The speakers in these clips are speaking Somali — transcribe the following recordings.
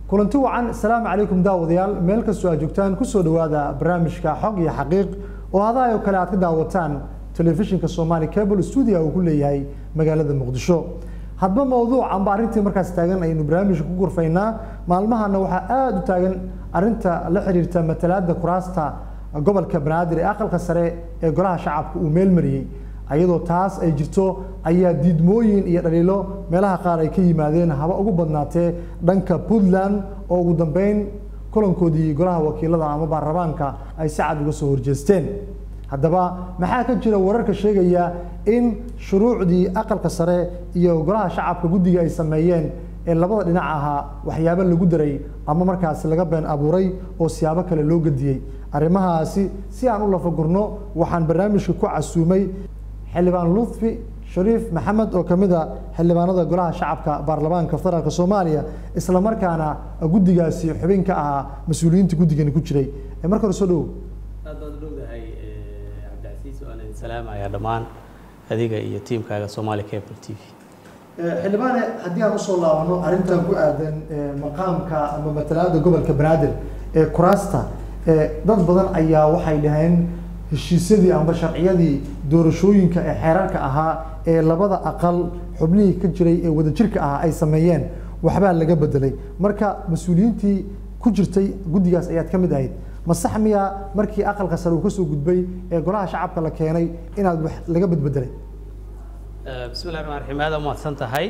kulanti wacan asalaamu calaykum daawadayaal meel kastoo aad joogtaan kusoo dhawaada barnaamijka xog iyo xaqiiq oo hadahay oo kale aad ka daawataan telefishinka soomaali cable studio uu ku leeyahay magaalada muqdisho hadba mawduuc amba arrintii markaas taagan aynu barnaamijka ku gurfaynaa maalmahana waxaa aada u taagan arrinta la xiriirta matalaada kuraasta gobolka banaadir ee aqalka sare ee golaha shacabka uu meel mariyey ayadoo taas ay jirto ayaa diidmooyin iyo dhaliilo meelaha qaar ay ka yimaadeen haba ugu badnaatee dhanka puntland oo ugu dambeyn kulankoodii golaha wakiilada ama baarlamaanka ay si cad uga soo horjeesteen haddaba maxaa ka jira wararka sheegaya in shuruucdii aqalka sare iyo golaha shacabka guddiga ay sameeyeen ee labada dhinac ahaa waxyaabo lagu daray ama markaasi laga been abuuray oo siyaabo kale loo gediyey arrimahaasi si aan u lafagurno waxaan barnaamijka ku casuumay xildhibaan lutfi shariif maxamed oo kamid a xildhibaanada golaha shacabka baarlamaanka federaalk soomaaliya isla markaana guddigaasi xubin ka ahaa mas-uuliyiinta guddigani ku jiray marka hore soo dhowo aad baad u dhowdahay cabdicasiis waan idin salaamayaa dhammaan adiga iyo tiimkaaga Somali Cable TV xildhibaane haddii aan usoo laabano arrintan ku aadan maqaamka ama matalaada gobolka banaadir ee kuraasta dad badan ayaa waxay dhaheen heshiisyadii amba sharciyadii doorashooyinka ee xeerarka ahaa ee labada aqal xubnihii ka jiray ee wadajirka ahaa ay sameeyeen waxbaa laga bedelay marka mas-uuliyiintii ku jirtay guddigaas ayaad ka mid ahayd ma sax miya markii aqalka sare uu kasoo gudbay ee golaha shacabka la keenay inaad wax laga bedbedelay bismi llahi raxmaan raxiim aad umahadsan tahay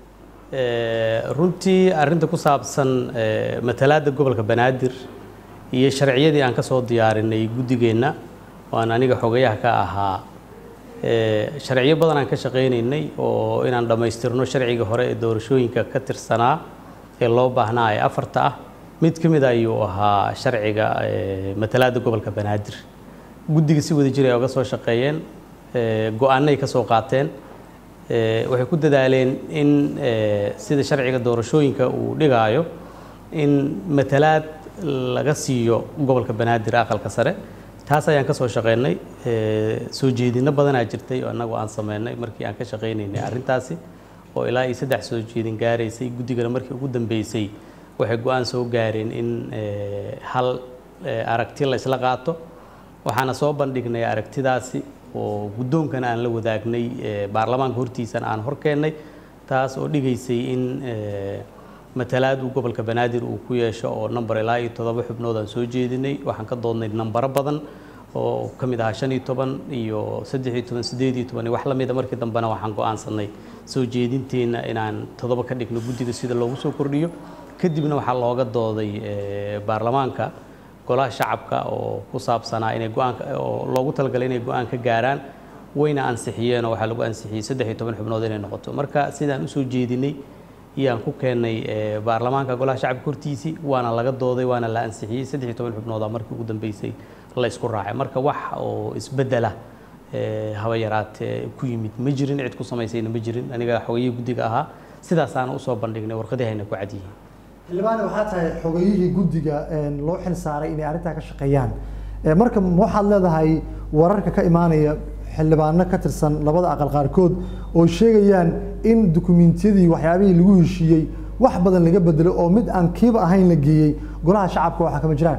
runtii arrinta ku saabsan matalaada gobolka banaadir iyo sharciyadii aan ka soo diyaarinay guddigeenna waan aniga xogayaha ka ahaa sharciyo badan aan ka shaqaynaynay oo inaan dhammaystirno sharciga hore ee doorashooyinka ka tirsanaa ee loo baahnaa ee afarta ah mid ka mid ayuu ahaa sharciga matalaada gobolka banaadir guddiga si wada jir ay oga soo shaqeeyeen go-aanay ka soo qaateen waxay ku dadaaleen in sida sharciga doorashooyinka uu dhigaayo in matalaad laga siiyo gobolka banaadir aqalka sare taas ayaan ka soo shaqeynay soo jeedino badanaa jirtay oo annagu aan sameynay markii aan ka shaqaynaynay arrintaasi oo ilaa iyo saddex soo jeedin gaaraysay guddigana markii ugu dambeysay waxay go-aan soo gaareen in hal aragti la isla qaato waxaana soo bandhignay aragtidaasi oo guddoonkana aan la wadaagnay baarlamaanka hortiisana aan horkeennay taas oo dhigaysay in matalaadu gobolka banaadir uu ku yeesho oo number ilaa iyo toddoba xubnood aan soo jeedinay waxaan ka doodnay nambaro badan oo ka mid ahaa shan iyo toban iyo saddex iyo toban siddeed iyo toban iyo wax la mida markii dambena waxaan go-aansanay soo jeedinteenna inaan toddoba ka dhigno guddiga sida loogu soo kordhiyo kadibna waxaa looga dooday baarlamaanka golaha shacabka oo ku saabsanaa inay go-aanka oo loogu talagalay inay go-aan ka gaaraan wayna ansixiyeen oo waxaa lagu ansixiyey saddex iyo toban xubnood inay noqoto marka sidaan usoo jeedinay iyaan ku keennay baarlamaanka golaha shacabka hortiisii waana laga dooday waana la ansixiyey saddex iyo toban xubnooda markii ugu dambeysay la isku raacay marka wax oo isbedela haba yaraatee ku yimid ma jirin cid ku samaysayna ma jirin aniga xogayihii guddiga ahaa sidaasaana usoo bandhignay warqadihayna ku cad yihiin xildhibaane waxaa tahay xogayihii guddiga loo xil saaray inay arrintaa ka shaqeeyaan marka waxaad leedahay wararka ka imaanaya xildhibaano ka tirsan labada aqal qaarkood oo sheegayaan in dukumentiyadii waxyaabihii lagu heshiiyey wax badan laga bedelo oo mid aan kiiba ahayn la geeyey golaha shacabka waxaa kama jiraan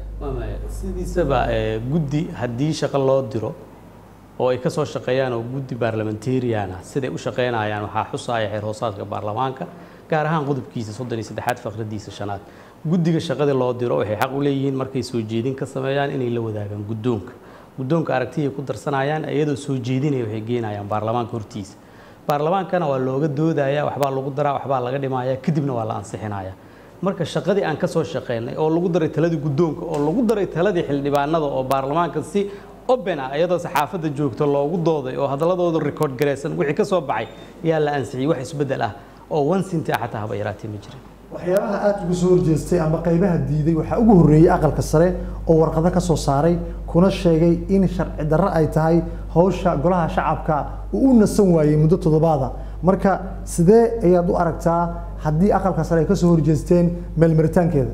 sidiisaba guddi haddii shaqo loo diro oo ay ka soo shaqeeyaan oo guddi baarlamentarian ah siday u shaqeynayaan waxaa xusaya xeer hoosaadka baarlamaanka gaar ahaan qodobkiisa soddon iyo saddexaad faqradiisa shanaad guddiga shaqadii loo diro waxay xaq u leeyihiin markay soo jeedin ka sameeyaan inay la wadaagaan guddoonka guddoonka aragtiyay ku darsanayaan iyadoo soo jeedinaya waxay geenayaan baarlamaanka hortiisa baarlamaankana waa looga doodaya waxbaa lagu daraa waxbaa laga dhimaya kadibna waa la ansixinaya marka shaqadii aan ka soo shaqeynay oo lagu daray taladii guddoonka oo lagu daray taladii xildhibaanada oo baarlamaanka si open ah iyadoo saxaafadda joogto loogu dooday oo hadalladooda record garaysan wixii ka soo baxay yaa la ansixiyey wax isbeddel ah oo one centi ah xataa haba yaraatee ma jirin waxyaabaha aada uga soo horjeestay ama qaybaha diiday waxaa ugu horreeyey aqalka sare oo warqado ka soo saaray kuna sheegay in sharci darro ay tahay hawsha golaha shacabka uu u nasan waayey muddo toddobaada marka sidee ayaad u aragtaa haddii aqalka sare ay ka soo horjeesteen meelmaritaankeeda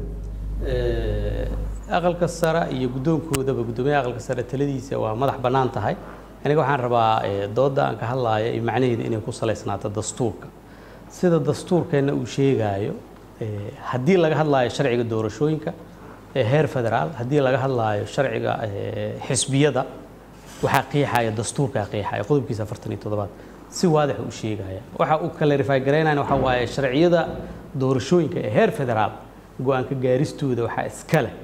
aqalka sare iyo guddoonkoodaba guddoomiyaha aqalka sare taladiisa waa madax bannaan tahay aniga waxaan rabaa dooda aan ka hadlaaya iyo macnaheeda inay ku salaysnaato dastuurka sida dastuurkeenna uu sheegaayo eh, haddii laga hadlaayo sharciga doorashooyinka ee heer federaal haddii laga hadlaayo sharciga eh, xisbiyada waxaa qiixaya dastuurkaa qiixaya qodobkiisa afartan iyo toddobaad si waadix u sheegaya waxa uu clarify garaynaya waxa waaye sharciyada doorashooyinka ee heer federaal go-aanka gaaristooda waxaa iska leh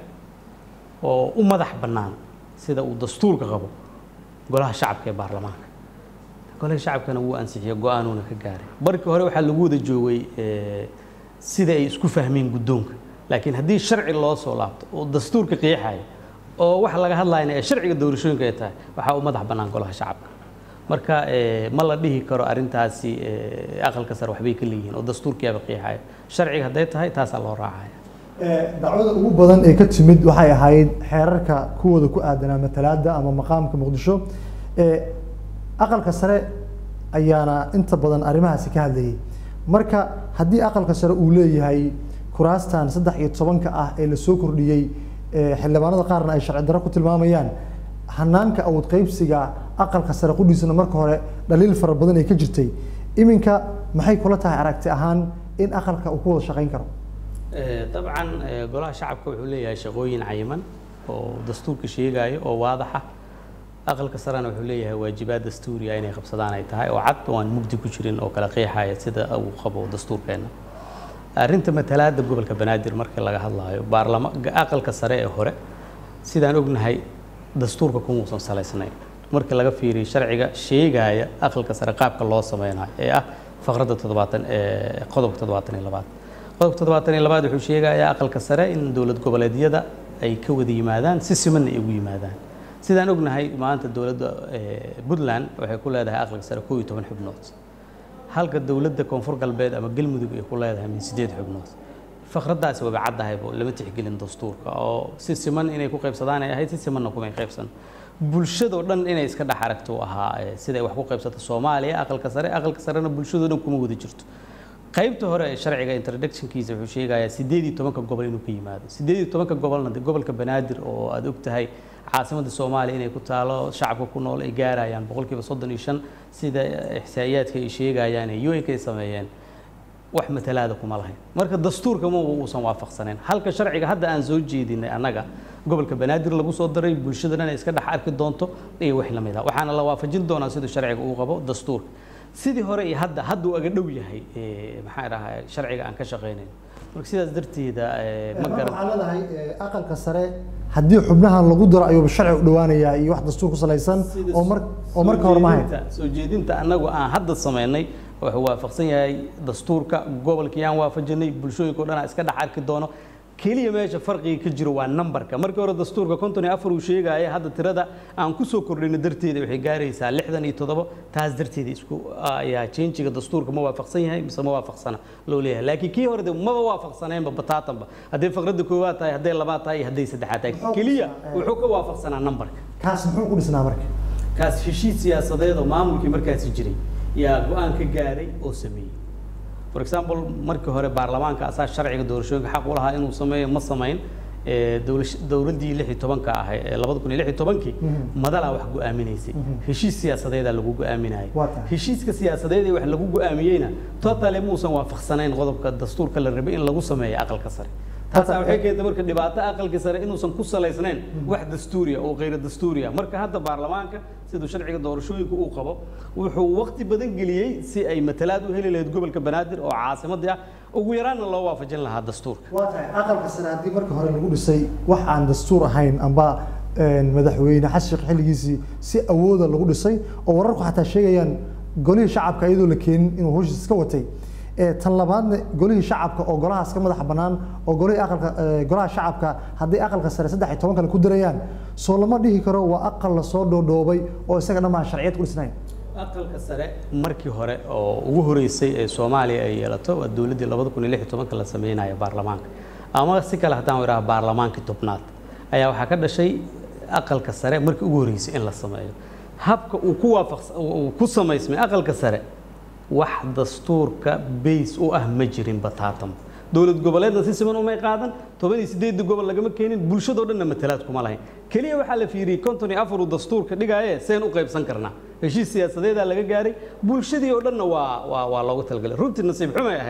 oo u madax bannaan sida uu dastuurka qabo golaha shacabka ee baarlamaanka golaha shacabkana wuu ansixiyo go-aanuuna ka gaaray markii hore waxaa lagu wada joogay eh, sida ay isku fahmeen guddoonka laakiin haddii sharci loo soo laabto oo dastuurka qiixaya oo waxa laga hadlayna ee sharciga doorashooyinka ay tahay waxaa u madax bannaan golaha shacabka marka eh, ma la dhihi karo arrintaasi eh, aqalka sare waxbay ka leeyihiin oo dastuurkiyaaba qiixaya sharciga hadday tahay taasaa loo raacaya dacwada ugu badan ee ka timid waxay ahayd xeerarka kuwooda ku aadanaa matalaada ama maqaamka muqdisho ee aqalka sare ayaana inta badan arrimahaasi ka hadlayay marka haddii aqalka sare uu leeyahay kuraastan saddex iyo tobanka ah ee lasoo kordhiyey ee xildhibaanada qaarna ay sharci darro ku tilmaamayaan hanaanka awood qaybsiga aqalka sare qudhiisana marka hore dhaliil fara badan ay ka jirtay iminka maxay kula tahay aragti ahaan in aqalka uu ku wada shaqayn karo Eh, dabcan eh, golaha shacabka wuxuu leeyahay shaqooyin cayiman oo dastuurka sheegaya oo waadaxa aqalka sarena wuxuu leeyahay waajibaad dastuuriya inay qabsadaan ay tahay oo cad oo aan mugdi ku jirin oo kala qeexaya sida uu qabo dastuurkeena arrinta matalaada gobolka banaadir marka laga hadlaayo baarlama aqalka sare ee hore sidaan ognahay dastuurka kumuusan salaysnayn marka laga fiiriyo sharciga sheegaya aqalka sare qaabka loo sameynayo ee ah faqradda toddobaatan ee qodobka toddobaatan iyo labaad qodobka toddobaatan iyo labaad wuxuu sheegayaa aqalka sare in dowlad goboleedyada ay ka wada yimaadaan si simanna ay ugu yimaadaan sidaan ognahay maanta dowladda eh, puntland waxay ku leedahay aqalka sare koob iyo toban xubnood halka dowladda koonfur galbeed ama galmudug ay ku leedahay min sideed xubnood faqraddaasi waba caddahaybo lama tixgelin dastuurka oo si siman inay ku qaybsadaan ay ahayd si simanna kumay qaybsan bulshadoo dhan inay iska dhex aragto uu ahaa eh, siday wax ku qaybsato soomaaliya aqalka sare aqalka sarena bulshadoo dhan kuma wada jirto qaybta hore ee sharciga introductionkiisa wuxuu sheegayaa sideed iyo tobanka gobol inuu ka yimaado sideed iyo tobanka gobolna dee gobolka banaadir oo aad og tahay caasimadda soomaaliya inay ku taalo shacabka ku nool ay gaarayaan boqolkiiba soddon iyo shan sida ixsaa'iyaadka ay sheegayaan ee un ay sameeyeen wax matalaada kuma lahayn marka dastuurka ma uusan waafaqsanayn halka sharciga hadda aan soo jeedinay annaga gobolka banaadir lagu soo daray bulshadana inay iska dhex arki doonto iyo wax la mid ah waxaana la waafajin doonaa siduu sharciga uu qabo dastuurka sidii hore iyo hadda hadda uu aga dhow yahay eh, maxaa dhahaa sharciga aan ka shaqaynayn marka sidaas darteeda eh, ma garan waxaa leedahay eh, aqalka sare haddii xubnahan lagu daro ayuuba sharci u dhawaanayaa iyo wax dastuur ku salaysan Sida oo mar oo marka hore ma hayn soo jeedinta- soo jeedinta annagu aan hadda samaynay wuxuu waafaqsan yahay dastuurka gobolkii aan waafajinay bulshooyinka o dhan aan iska dhex arki doono keliya meesha farqiga ka jiro waa nambarka markii hore dastuurka konton iyo afar uu sheegaya hadda tirada aan ku soo kordhino darteeda waxay gaaraysaa lixdan iyo toddobo taas darteeda isku ayaa changiga dastuurka ma waafaqsan yahay mise ma waafaqsana loo leeyahay laakiin kii hore de maba waafaqsaneenba bataatanba hadday faqradda koowaad tahay hadday labaad tahay iyo hadday saddexaad tahay keliya wuxuu ka waafaqsanaa nambarka kaas muxuu ku dhisnaa marka kaas heshiis siyaasadeed oo maamulkii markaasi jiray yaa go-aan ka gaaray oo sameeyey for example markii hore baarlamaanka asaa sharciga doorashooyinka xaq u lahaa inuu sameeyo ma samayn ee dowlash- dowladdii lix iyo tobanka ahay ee labada kun iyo lix iyo tobankii madalaa wax go-aaminaysay heshiis siyaasadeedaa lagu go-aaminayay Waa tahay. heshiiska siyaasadeed ee wax lagu go-aamiyeyna totally muusan waafaqsanayn qodobka dastuurka la rabay in lagu sameeyo aqalka sare taasaa waxay keentay marka dhibaato aqalka sare inuusan ku salaysnayn wax dastuuriya oo khayra dastuuriya marka hadda baarlamaanka siduu sharciga doorashooyinka uu qabo wuxuu waqti badan geliyey si ay matalaad u heli lahayd gobolka banaadir oo caasimadii ah ugu yaraanna loo waafajin lahaa dastuurka waa tahay aqalka sare haddii marka hore lagu dhisay wax aan dastuur ahayn amba een, madaxweyne xasan sheekh xilligiisii si awooda lagu dhisay oo wararku xataa sheegayaan golihii shacabka iyadoo la keenin inuu hawshiis iska watay ee tan labaadna golihii shacabka oo golahaas ka madaxa bannaan oo golihii aqalka ee, golaha shacabka hadday aqalka sare saddex iyo toban kale ku dirayaan soo lama dhihi karo waa aqal lasoo dhoodhoobay oo isaga dhan baan sharciyad ku dhisnayn aqalka sare markii hore oo ugu horeysay ee soomaaliya ay yeelato waa dowladdii labada kun iyo lix iyo tobanka la sameynaya baarlamaanka ama si kale haddaan idhaha baarlamaankii tobnaad ayaa waxaa ka dhashay aqalka sare markii ugu horeysay in la sameeyo habka uu ku waafaqs uu ku samaysmay aqalka sare wax dastuurka bays u ah ma jirin bataatan dowlad goboleedna si siman umay qaadan toban iyo sideedda gobol lagama keenin bulshadoo dhanna matalaad kuma lahayn keliya waxaa la fiiriyey konton iyo afar uu dastuurka dhigaaye seen u qaybsan karnaa heshiis siyaasadeedaa laga gaaray bulshadii oo dhanna waa waa waa loogu talagalay runtii nasiib xumay ahayd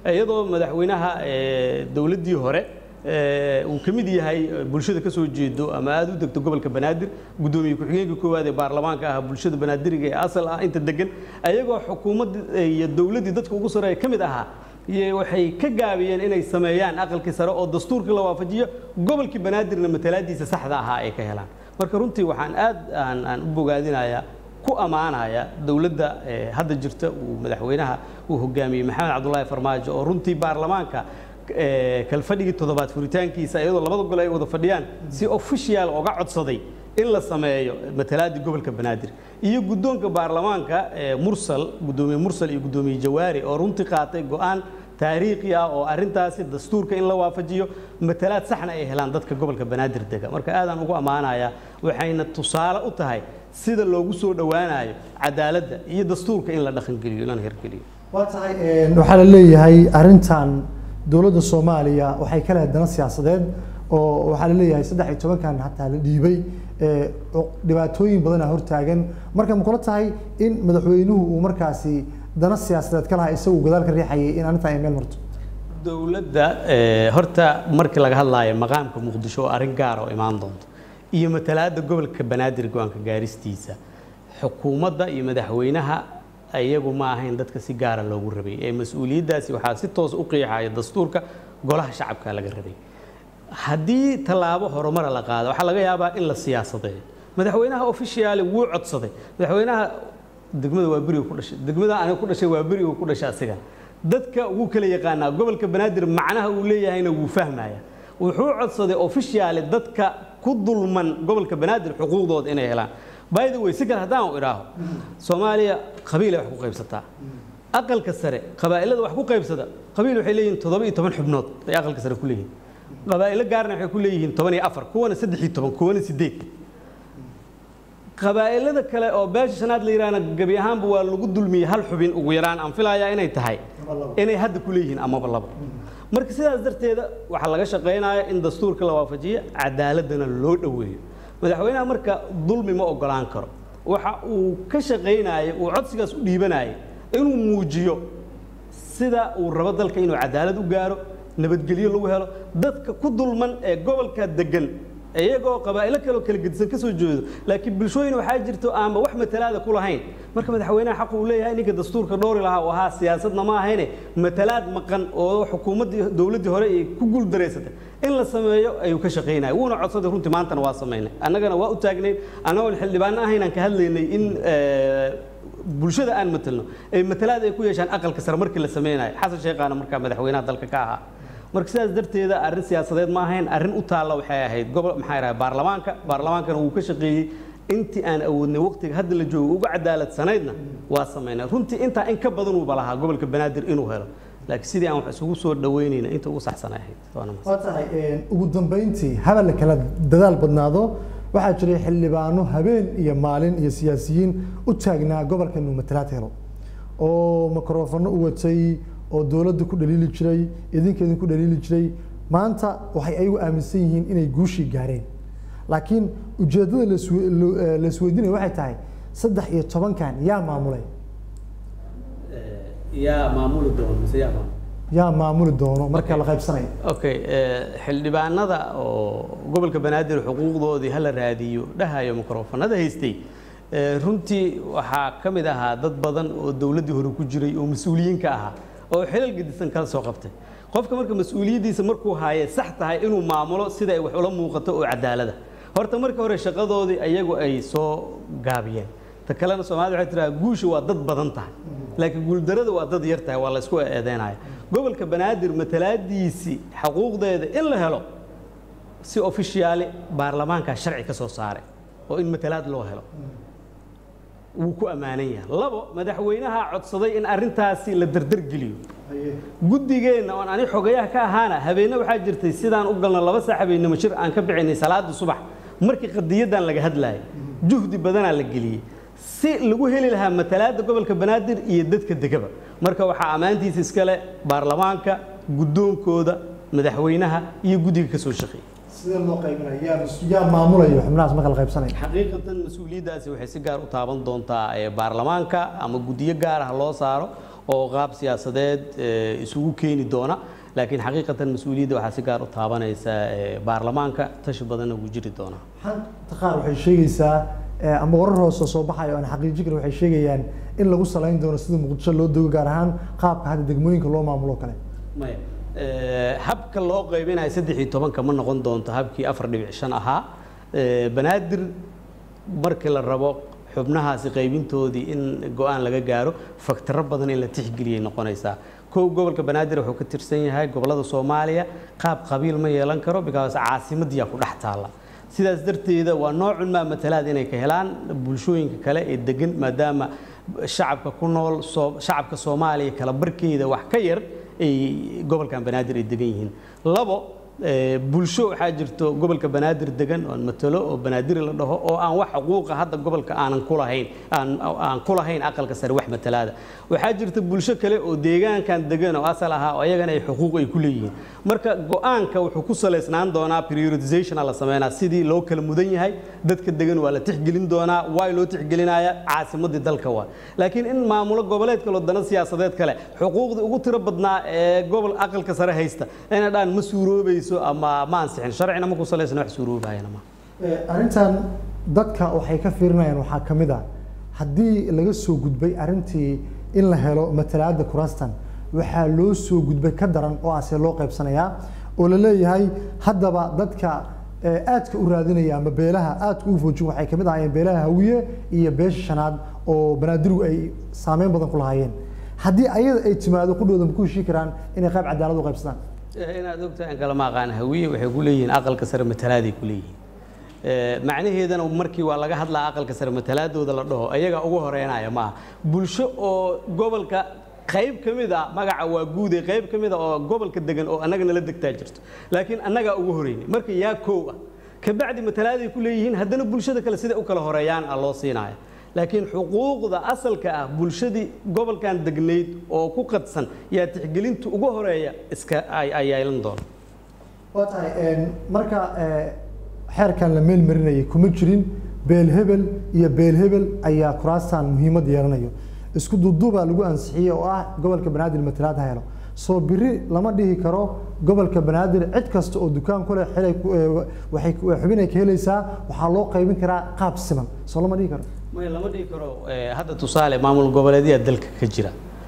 iyadoo madaxweynaha dowladdii hore uu ka mid yahay bulshada ka soo jeedo ama aada u degto gobolka banaadir guddoomiye ku-xigeenka koowaad ee baarlamaanka ah bulshada banaadiriga ee asal ah inta degan ayagoo xukuumadda iyo dowladdii dadka ugu sareeya ka mid ahaa waxay ka gaabiyeen inay sameeyaan aqalkii sare oo dastuurkii la waafajiyo gobolkii banaadirna matalaadiisa saxda ahaa ay ka helaan marka runtii waxaan aad aan u bogaadinayaa ku ammaanaya dowladda hadda jirta uu madaxweynaha uu hogaamiyey maxamed cabdulaahi farmaajo oo runtii baarlamaanka kalfadhigii toddobaad furitaankiisa iyadoo labada gole ay wada fadhiyaan si official oga codsaday in la sameeyo matalaadii gobolka banaadir iyo guddoonka baarlamaanka mursal guddoomiye mursal iyo guddoomiye jawaari oo runtii qaatay go-aan taariikhi ah oo arrintaasi dastuurka in la waafajiyo matalaad saxna ay helaan dadka gobolka banaadir dega marka aadaan ugu ammaanayaa waxayna tusaale u tahay sida loogu soo dhowaanayo cadaaladda iyo dastuurka in la dhaqangeliyo lana hirgeliyo waa tahay waxaa la leeyahay arrintan dowladda soomaaliya waxay ka lehed dana siyaasadeed oo waxaa la leeyahay saddex iyo tobankan hataa la dhiibay dhibaatooyin badana hortaagan marka ma kula tahay in madaxweynuhu uu markaasi dana siyaasadeed ka lahaa isagu gadaal ka riixayay in arrintan ay meel marto dowladda horta markii laga hadlaayo maqaamka muqdisho oo arrin gaara oo imaan doonto iyo matalaadda gobolka banaadir go-aanka gaaristiisa xukuumadda iyo madaxweynaha iyagu ma ahayn dadka si gaara loogu rabay ee mas-uuliyaddaasi waxaa si toos u qiixaya dastuurka golaha shacabka laga rabay haddii tallaabo horumara la qaado waxaa laga yaabaa in la siyaasadeeyo madaxweynaha officiaali wuu codsaday madaxweynaha degmada waa beriga ku dhashay degmada aniga ku dhashay waa beriga ku dhashay asigan dadka wuu kala yaqaanaa gobolka banaadir macnaha uu leeyahayna wuu fahmaya wuxuu codsaday officiaali dadka ku dulman gobolka banaadir xuquuqdooda inay helaan by the way si kale haddaan u idhaaho soomaaliya qabiilay wax ku qaybsataa aqalka sare qabaa'ilada wax ku qaybsada qabiil waxay leeyihiin toddoba iyo toban xubnood ay aqalka sare ku leeyihiin qabaa'ilo gaarna waxay ku leeyihiin toban iyo afar kuwana saddex iyo toban kuwana sideed qabaa'ilada kale oo beesha shanaad la yidhaahna gebi ahaanba waa lagu dulmiyey hal xubin ugu yaraan aan filayaa inay tahay inay hadda ku leeyihiin amaba laba marka sidaas darteeda waxaa laga shaqaynaya in dastuurka la waafajiyo cadaaladana loo dhoweeyo madaxweynaha marka dulmi ma ogolaan karo waxa uu ka shaqaynayay uu codsigaas u dhiibanayay inuu muujiyo sida uu rabo dalka inuu cadaalad u gaaro nabadgelyo lagu helo dadka ku dulman ee gobolka degan iyagoo qabaa'ilo kaleo kala gedisan ka soo jeedo laakiin bulshooyin waxaa jirto aanba wax matalaada ku lahayn marka madaxweynaha xaq uu leeyahay ninka dastuurka dhoori lahaa oo ahaa siyaasadna ma ahayne matalaad maqan oo xukuumaddii dowladdii hore ay ku guuldareysatay in la sameeyo ayuu ka shaqaynaya wuuna codsaday runtii maantana waa samaynay annagana waa u taagnayn annagoon xildhibaano ahayn aan ka hadlaynay in bulshada aan matalno ay matalaad ay ku yeeshaan aqalka sare markii la sameynayo xasan sheekhaana markaa madaxweynaha dalka ka ahaa marka sidaas darteeda arrin siyaasadeed ma ahayn arrin u taalla waxay ahayd gobol maxaa yidhaha baarlamaanka baarlamaankana wuu ka shaqeeyey intii aan awoodnay waqtiga hadda la joogo uga cadaaladsanaydna waa samaynay runtii intaa in ka badan uuba lahaa gobolka banaadir inuu helo laakiin sidii aan wax isugu soo dhaweynayna inta ugu saxsanay ahayd waa tahay ugu dambeyntii habal la kala dadaal badnaado waxaa jiray xildhibaano habeen iyo maalin iyo siyaasiyiin u taagnaa gobolka inuu matalaad helo oo mikrofano u watay oo dowladda ku dhaliili jiray idinka idinku dhaliili jiray maanta waxay ayagu aaminsan yihiin inay guushii gaareen laakiin ujeeddada la isweydiinaya waxay tahay saddex iyo tobankan yaa maamulay yaa maamuli doono mise yaa maamul yaa maamuli doono marka la qaybsanayo okay xildhibaanada oo gobolka banaadir xuquuqdoodii hala raadiyo dhahayo mikrofonada haystay runtii waxaa ka mid ahaa dad badan oo dowladdii hore ku jiray oo mas-uuliyiinka ahaa oo xilal gedisan kala soo qabtay qofka marka mas-uuliyaddiisa markuu haaye sax tahay inuu maamulo sida ay wax ula muuqato oo cadaalada horta marka hore shaqadoodii ayagu ay soo gaabiyeen ta kalena soomaalida waxay tiraa guusha waa dad badan tahay laakiin guuldarada waa dad yar tahay waa la isku eedeynaya gobolka banaadir matalaadiisii xuquuqdeeda in la helo si ofishiyaali baarlamaankaa sharci ka soo saaray oo in matalaad loo helo wuu ku ammaanan yahay labo madaxweynaha codsaday in arrintaasi la dardargeliyo guddigeenna oon ani xogayaha ka ahaana habeenna waxaa jirtay sidaan u galno laba saax habeennimo shir aan ka bixinay salaada subax markii qadiyadan laga hadlaayay juhdi badanaa la geliyey si lagu heli lahaa matalaadda gobolka banaadir iyo dadka degaba marka waxaa ammaantiisa iskale baarlamaanka guddoonkooda madaxweynaha iyo guddiga ka soo shaqeeyey sida loo qaybinayo yaa yaa maamulayo xubnahaas marka la qaybsanayo xaqiiqatan mas-uuliyaddaasi waxay si gaar u taaban doontaa baarlamaanka ama guddiyo gaar ah loo saaro oo qaab siyaasadeed isugu keeni doona laakiin xaqiiqatan mas-uuliyadda waxaa si gaar u taabanaysa baarlamaanka tashi badanna wuu jiri doonaa xanta qaar waxay sheegaysaa ama warar hoose soo baxayo aan xaqiijin karin waxay sheegayaan in lagu salayn doono sida muqdisho loo dogo gaar ahaan qaabka hadda degmooyinka loo maamulo kale maya habka loo qaybinayo saddex iyo tobanka ma noqon doonto habkii afar dhibic shan ahaa banaadir markii la rabo xubnahaasi qaybintoodii in go-aan laga gaaro faktaro badan in la tixgeliyay noqonaysaa kow gobolka banaadir wuxuu ka tirsan yahay gobolada soomaaliya qaab qabiil ma yeelan karo because caasimadiyaa ku dhex taalla sidaas darteeda waa noocun maa matalaad inay ka helaan bulshooyinka kale ee degan maadaama shacabka ku nool shacabka soomaaliya kala barkeeda wax ka yar ay gobolkan banaadir ay degan yihiin labo bulsho waxaa jirto gobolka banaadir degan oon matalo oo banaadiri la dhaho oo aan wax xuquuqa hadda gobolka aanan kulahayn aan ku lahayn aqalka sare wax matalaada waxaa jirta bulsho kale oo deegaankan degan oo asal ahaa oo ayagana ay xuquuq ay ku leeyihiin marka go-aanka wuxuu ku salaysnaan doonaa prioritization la sameynaa sidii loo kala mudan yahay dadka degan waa la tixgelin doonaa waa loo tixgelinaya caasimadii dalka waa laakiin in maamulo goboleed kale oo dana siyaasadeed kale xuquuqdii ugu tiro badnaa ee gobol aqalka sare haysta inay dhaan ma suuroobayso ama ma ansixin sharcina ma ku salaysana wax suuroobayana ma arrintan dadka waxay ka fiirinayaan waxaa ka mid ah haddii laga soo gudbay arrintii in la helo matalaada kuraastan waxaa loo soo gudbay ka daran oo ase loo qaybsanayaa oo la leeyahay haddaba dadka aadka u raadinaya ama beelaha aadka u foojin waxay kamid ahaayeen beelaha hawiye iyo beesha shanaad oo banaadirigu ay saameyn badan ku lahaayeen haddii ayada ay timaado qudhooda ma ku heshii karaan inay qayb cadaalad u qaybsadaan inaad ogtahay aan kalama aqaan hawiye waxay ku leeyihiin aqalka sare matalaaday ku leeyihiin macnaheedana markii waa laga hadlaa aqalka sare matalaadooda la dhaho ayaga ugu horeynaya maaha bulsho oo gobolka qayb ka mid a magaca waa guude qayb ka mid a oo gobolka degan oo annaga nala degtaa jirto laakiin annagaa ugu horeynay marka yaa koow ah kabacdi matalaaday ku leeyihiin haddana bulshada kale siday u kala horeeyaan a loo siinaya laakiin xuquuqda asalka ah bulshadii gobolkan degnayd oo ku qadsan yaa tixgelinta ugu horeeya iska ay yeelan doona waa tahay marka xeerkan la meel marinayay kuma jirin beel hebel iyo beel hebel ayaa kuraastan muhiimad yeelanayo isku duuduubaa lagu ansixiyey oo ah gobolka banaadir matalaad ha helo soo biri lama dhihi karo gobolka banaadir cid kasta oo dukaan ku leh xilay waxay xubinay ka helaysaa waxaa loo qaybin karaa qaab siman soo lama dhihi karo maya lama dhihi karo hadda tusaale maamul goboleedyaa dalka ka jira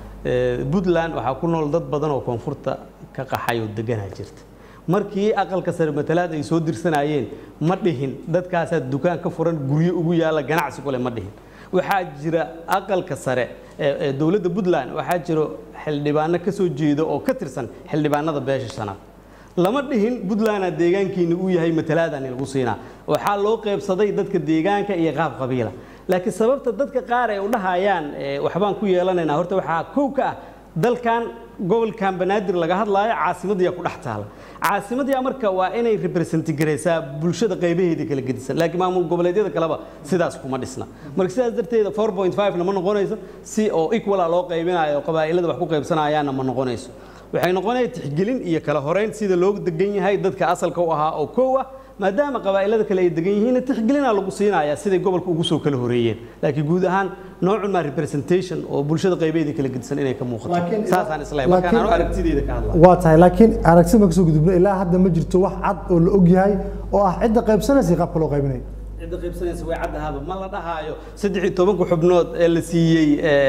puntland waxaa ku nool dad badan oo koonfurta ka qaxay oo deganaa jirta markii aqalka sare matalaad ay soo dirsanayeen ma dhihin dadkaasaa dukaan ka furan guryo ugu yaalla ganacsi kule ma dhihin waxaa jira aqalka sare ee dowladda puntland waxaa jiro xildhibaano ka soo jeeda oo ka tirsan xildhibaanada beesha shanaad lama dhihin puntlandna deegaankiina uu yahay matalaadani lagu siinaa waxaa loo qaybsaday dadka deegaanka iyo qaab qabiila laakiin sababta dadka qaar ay u dhahayaan waxbaan ku yeelanaynaa horta waxaa kow ka ah dalkan gobolkan banaadir laga hadlaayo caasimadiyaa ku dhex taala caasimadiyaa marka waa inay representi garaysaa bulshada qaybaheeda kala gedisan laakiin maamul goboleedyada kaleba sidaas kuma dhisna marka sidaas darteeda four point five na ma noqonayso si oo equala loo qaybinayo qabaa'ilada wax ku qaybsanayaanna ma noqonayso waxay noqonaya tixgelin iyo kala horeyn sida loo degan yahay dadka asalka u ahaa oo kow ah maadaama qabaa'ilada kale ay degan yihiin tixgelinaa lagu siinayaa siday gobolka ugu soo kala horeeyeen laakiin guud ahaan noocun maa representation oo bulshada qaybeeda kala gedisan inay ka muuqato saasaan islahay markaan anu aragtideeda ka hadlaa waa tahay laakiin aragti ma kasoo gudubno ilaa hadda ma jirto wax cad oo la og yahay oo ah cidda qaybsanaysa iyo qaabka loo qaybinayo cidda qaybsanaysa way caddahaaba ma la dhahaayo saddex iyo tobanka xubnood ee la siiyey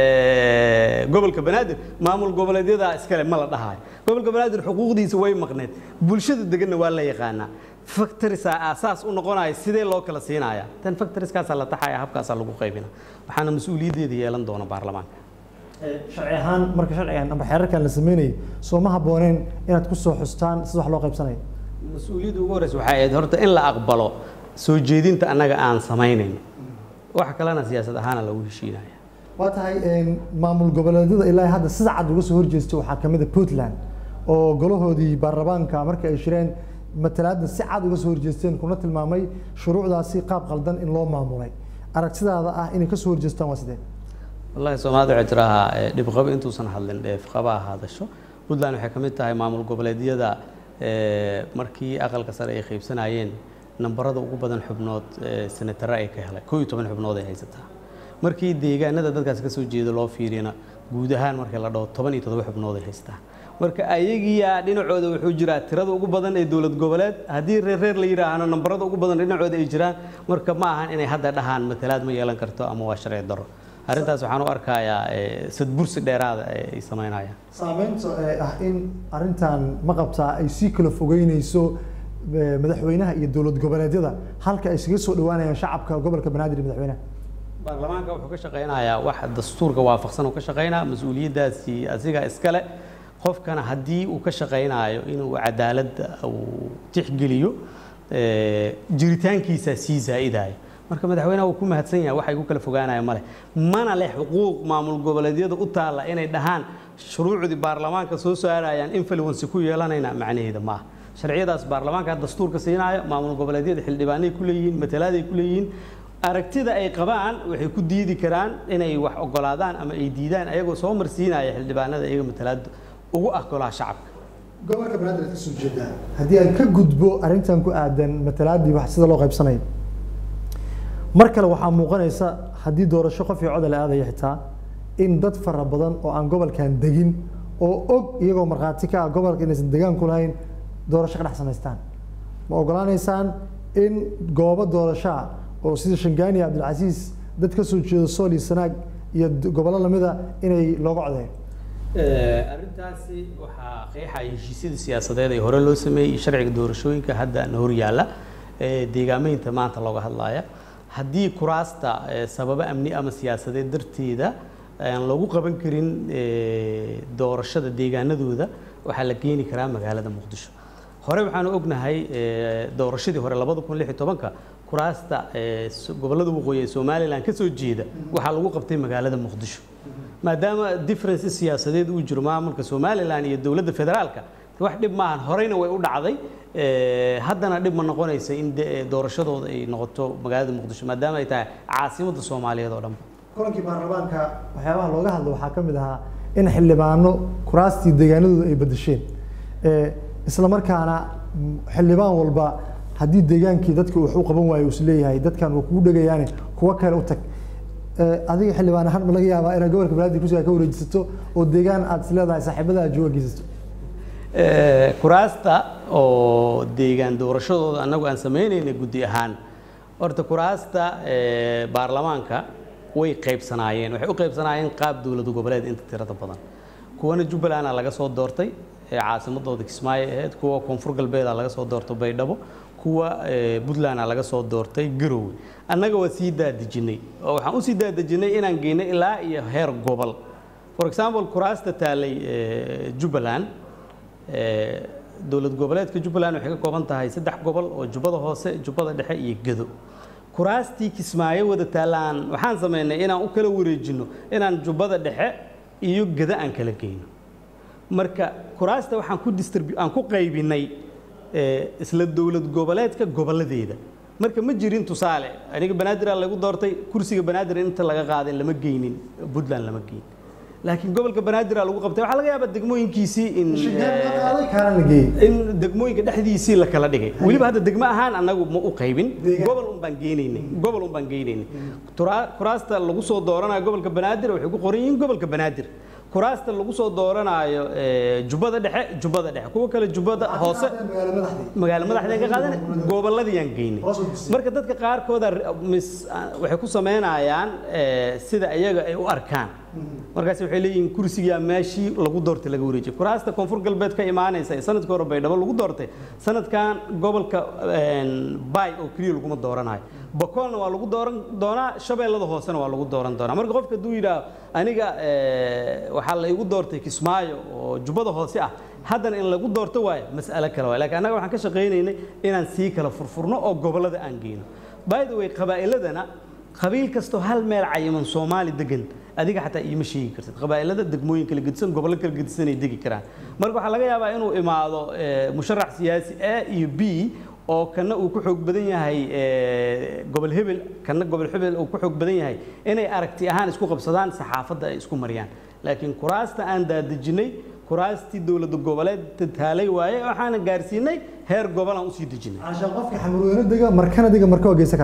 gobolka banaadir maamul goboleedyada iskale ma la dhahaayo gobolka banaadir xuquuqdiisa way maqneed bulshada deganna waa la yaqaanaa factorisa aasaas u noqonaya sidee loo kala siinaya tan factoriskaasaa la taxaya habkaasaa lagu qaybina waxaana mas-uuliyaddeeda yeelan doona baarlamaanka sharci ahaan marka sharcigan ama xeerarkan la sameynayay soo ma habbooneen inaad ku soo xustaan sida wax loo qaybsanayo mas-uuliyadda ugu horreysa waxay ahayd horta in la aqbalo soo jeedinta annaga aan samaynayn wax kalena siyaasad ahaana lagu heshiinaya waa tahay maamul goboleedyada ilaa hadda sida cad uga soo horjeestay waxaa kamid a puntland oo golahoodii baarlamaanka marka ay shireen matalaadda si cad uga soo horjeesteen kuna tilmaamay shuruucdaasi qaab qaldan in loo maamulay aragtidaada ah inay kasoo horjeestaan waa sidee wallahi soomaalida waxay tirahaa dhibqabo intuusan hadlin dheefqaba ha hadasho puntland waxay ka mid tahay maamul goboleedyada markii aqalka sare ay qaybsanayeen nambarada ugu badan xubnood senatare ay ka helay koo iyo toban xubnood ay haysataa markii deegaanada dadkaas ka soo jeeda loo fiiriyana guud ahaan marka la dhaho toban iyo toddoba xubnood ay haystaan marka ayagiyaa dhinacooda wuxuu jiraa tirada ugu badan ee dowlad goboleed haddii reer reer la yidhaahno nambarada ugu badan dhinacooda ay jiraan marka ma ahan inay hadda dhahaan matalaad ma yeelan karto ama waa sharci darro arrintaas waxaan u arkayaa sadbursi dheeraada ay samaynayaan saameynta ee ah in arrintan ma qabtaa ay sii kala fogeynayso madaxweynaha iyo dowlad goboleedyada halka ay isaga soo dhawaanayaan shacabka gobolka banaadir iyo madaxweynaha baarlamaanka wuxuu ka shaqaynayaa wax dastuurka waafaqsan uu ka shaqaynaa mas-uuliyaddaasi asiga iskale qofkana haddii uu ka shaqaynaayo inuu cadaaladda uu tixgeliyo jiritaankiisa sii zaa'idaayo marka madaxweynaha uu ku mahadsan yahay waxa igu kala fogaanaya male mana leh xuquuq maamul goboleedyada u taalla inay dhahaan shuruucdii baarlamaanka soo saarayaan influence ku yeelanayna macnaheeda ma aha sharciyadaas baarlamaanka dastuurka siinaayo maamul goboleedyada xildhibaanay ku leeyihiin matalaaday ku leeyihiin aragtida ay qabaan waxay ku diidi karaan inay wax ogolaadaan ama ay diidaan ayagoo soo marsiinaya xildhibaanada iyaga matalaada ugu ah golaha shacabka gobolka banaadir aad ka soo jeedaa haddii aan ka gudbo arrintan ku aadan matalaadii wax sida loo qaybsanayo mar kale waxaa muuqanaysa haddii doorasho qof iyo coda la aadaya xitaa in dad fara badan oo aan gobolkan degin oo og iyagoo markhaati ka ah gobolka inaysan degaan ku lahayn doorasho ka dhex samaystaan ma ogolaanaysaan in goobo doorashoa oo sida shangaani cabdilcasiis dad ka soo jeedo sool iyo sanaag iyo gobollo lamida inay looga codeeyo arrintaasi waxaa qeexaya heshiisyada siyaasadeed ee hore loo sameeyey sharciga doorashooyinka hadda na hor yaalla deegaameynta maanta looga hadlaya haddii kuraasta sababo amni ama siyaasadeed darteeda aan lagu qaban karin doorashada deegaanadooda waxaa la keeni karaa magaalada muqdisho hore waxaanu ognahay doorashadii hore labada kun lix iyo tobanka kuraasta gobollada waqooyi ee somalilan ka soo jeeda waxaa lagu qabtay magaalada muqdisho maadaama difference siyaasadeed uu jiro maamulka somalilan iyo dowladda federaalka wax dhib maahan horeyna way u dhacday haddana dhib ma noqonaysa in doorashadooda ay noqoto magaalada muqdisho maadaama ay tahay caasimadda soomaaliyeed oo dhanba kulankii baarlamaanka waxyaabaha looga hadlo waxaa ka mid ahaa in xildhibaano kuraastii deegaanadooda ay bedesheen isla markaana xildhibaan walba haddii deegaankii dadka wax u qaban waayo is leeyahay dadkan waa kugu dhegayaane kuwa kale u tag adiga xildhibaan ahaan ma laga yaabaa inaad gobolka banaadir kursiga ka wareejisato oo deegaan aad is leedahay saaxiibada jooga geysato kuraasta oo deegaan doorashadooda annagu aan samaynayna guddi ahaan horta kuraasta baarlamaanka way qaybsanaayeen waxay u qaybsanaayeen qaab dowlad goboleed inta tirada badan kuwana jubbaland laga soo doortay caasimadooda kismaayo ahayd kuwa koonfur galbeeda laga soo doortay baydhabo kuwa puntland laga soo doortay garowe annaga waa sii daadejinay oo waxaan usii daadejinay inaan geynay ilaa iyo heer gobol for example kuraasta taalay jubbaland dowlad goboleedka jubbaland waxay ka kooban tahay saddex gobol oo jubbada hoose jubbada dhexe iyo gedo kuraastii kismaayo wada taalaan waxaan samaynay inaan u kala wareejino inaan jubbada dhexe iyo gedo aan kala geyno marka kuraasta waxaan ku distribu aan ku qaybinay isla dowlad goboleedka goboladeeda marka ma jirin tusaale aniga banaadir lagu doortay kursiga banaadir inta laga qaaday lama geynin puntland lama geyn laakiin gobolka banaadir lagu qabtay waxaa laga yaabaa degmooyinkiisii in in degmooyinka dhexdiisii la kala dhigay weliba hadda degmo ahaan annagu ma u qaybin gobol un baan geynaynay gobol un baan geynaynay kuraasta lagu soo dooranayo gobolka banaadir waxay ku qoran yihiin gobolka banaadir kuraasta lagu soo dooranaayo jubbada dhexe jubbada dhexe kuwa kale jubbada hoose magaalo madaxdeen ka qaadan gobolladiyaan geynay marka dadka qaarkooda waxay ku sameynayaan sida iyaga ay u arkaan markaas waxay leeyihiin kursigaa meeshii lagu doortay laga wareejiyay kuraasta koonfur galbeed ka imaanaysa ee sanadkii hore baydhabo lagu doortay sanadkan gobolka bay oo keliya laguma dooranayo bakoolna waa lagu dooran doonaa shabeellada hoosena waa lagu dooran doonaa marka qofka hadduu yidhaah aniga waxaa la igu doortay kismaayo oo jubbada hoose ah haddana in lagu doorto waayo mas'alo kale waay lakiin annaga waxaan ka shaqaynaynay inaan sii kala furfurno oo gobollada aan geyno by the way qabaa'iladana qabiil kastoo hal meel cayiman soomaali degan adiga xataa iima sheegi kartid qabaa'ilada degmooyin kala gedisan gobollo kala gedisan ay degi karaan marka waxaa laga yaabaa inuu imaado musharax siyaasi a iyo b oo kana uu ku xoog badan yahay gobol hebel kana gobol hebel uu ku xoog badan yahay inay aragti ahaan isku qabsadaan saxaafadda ay isku mariyaan laakiin kuraasta aan daadejinay kuraastii dowladda goboleed taalay waaye waxaana gaarsiinay heer gobol aan usii dejinay cashaan qofka xamurweyne dega markana dega marka waa geysan karaa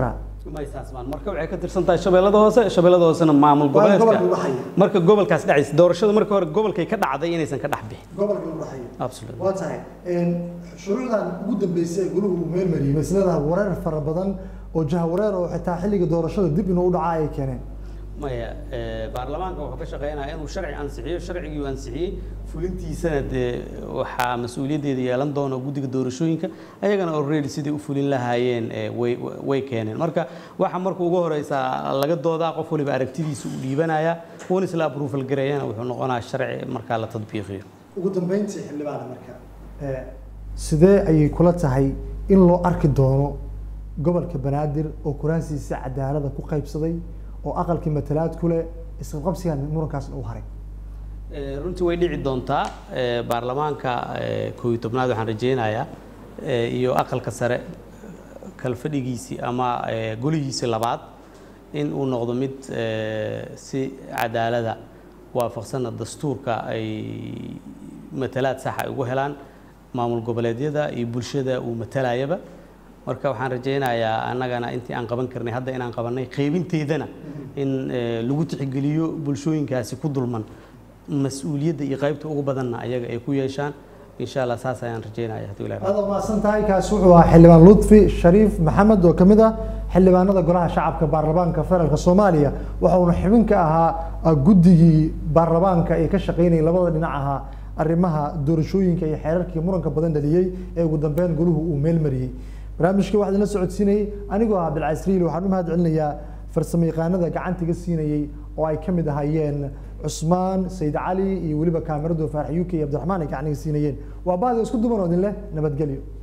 maysaasmaan marka waxay ka tirsan tahay shabeellada hoose shabeellada hoosena maamul Waa in goboleedka gobolka u dhaxeeya. marka gobolkaas dhacaysa doorashada marka hore gobolkay ka dhacday inaysan ka dhex bixin gobolka u dhaxeeya absolutely waa tahay shuruucdan ugu dambeysay ee guluhu uu meel mariyey maslada wareer fara badan oo jahawareer oo xitaa xilliga doorashada dib inuu u dhaca ay keeneen maya eh, baarlamaanka wuxuu ka shaqeynaya inuu sharci ansixiyo sharcigii uu ansixiyey fulintiisana dee waxaa mas-uuliyaddeeda yeelan doona guddiga doorashooyinka ayagana already sidai u fulin lahaayeen eh, way way keeneen marka waxa marka ugu horeysa laga doodaa qof waliba aragtidiisa uu dhiibanaya uuna isla approval gareeyana wuxuu noqonaya sharci markaa la tadbiiqiyo ugu dambeyntii xildhibaana marka sidee ayay kula tahay in loo arki doono gobolka banaadir oo kuraasiisa cadaalada ku qaybsaday oo aqalkii matalaad ku leh isqabqabsigan murankaas u haray Eh, runtii way dhici doontaa eh, baarlamaanka eh, koob iyo tobnaad waxaan rajeynayaa eh, iyo aqalka sare kalfadhigiisii ama eh, golihiisii labaad in uu noqdo mid eh, si cadaalada waafaqsana dastuurka ay matalaad sax ay ugu helaan maamul goboleedyada iyo bulshada uu matalayaba marka waxaan rajeynayaa annagana intii aan qaban karnay hadda inaan qabanay qaybinteedana in eh, lagu tixgeliyo bulshooyinkaasi ku dulman mas-uuliyadda iyo qaybta ugu badanna ayaga ay ku yeeshaan insha allah saas ayaan rajeynaya haddii ilahay rabo. aad mahadsan tahay kaasi wuxuu ahaa xildhibaan lutfi shariif maxamed oo kamid ah xildhibaanada golaha shacabka baarlamaanka federaalk soomaaliya waxa uuna xubin ka ahaa ah, guddigii baarlamaanka ee ka shaqeynayay labada dhinac ahaa arrimaha doorashooyinka iyo xeerarkii muranka badan dhaliyey ee ugu dambeyn goluhu uu meel mariyey barnaamijka waxaa idinla socodsiinayay anigoo ah bilcasriil waxaan u mahad celinayaa farsamo yaqaanada gacantiga siinayey oo ay ka mid ahaayeen cusmaan sayid cali iyo weliba kaamiradu faarax uk iyo cabdiraxmaan ay gacaniga siinayeen waa baadi isku duban oo idin leh nabadgelyo